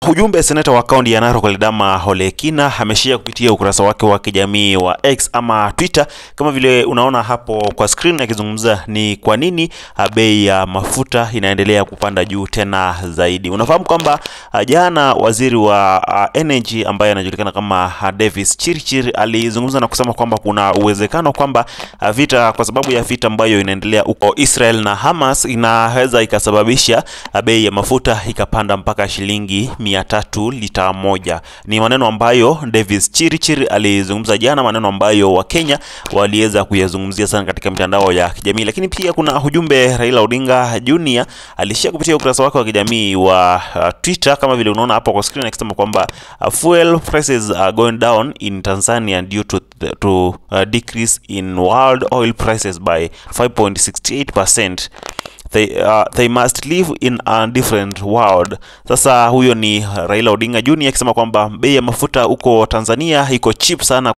ujumbe seneta wa kaunti ya Narok Ledama Olekina ameshia kupitia ukurasa wake wa kijamii wa X ama Twitter, kama vile unaona hapo kwa screen, akizungumza ni kwa nini bei ya mafuta inaendelea kupanda juu tena zaidi. Unafahamu kwamba jana waziri wa uh, energy ambaye anajulikana kama Davis Chirchir alizungumza na kusema kwamba kuna uwezekano kwamba uh, vita kwa sababu ya vita ambayo inaendelea huko Israel na Hamas inaweza ikasababisha uh, bei ya mafuta ikapanda mpaka shilingi mia tatu lita moja. Ni maneno ambayo Davis Chirchir alizungumza jana, maneno ambayo Wakenya waliweza kuyazungumzia sana katika mitandao ya kijamii. Lakini pia kuna ujumbe Raila Odinga Junior alishia kupitia ukurasa wake wa kijamii wa uh, Twitter kama vile unaona hapo kwa screen, akisema kwamba uh, fuel prices are going down in Tanzania due to, the, to uh, decrease in world oil prices by 5.68%. They, uh, they must live in a different world. Sasa huyo ni Raila Odinga Junior akisema kwamba bei ya mafuta huko Tanzania iko cheap sana.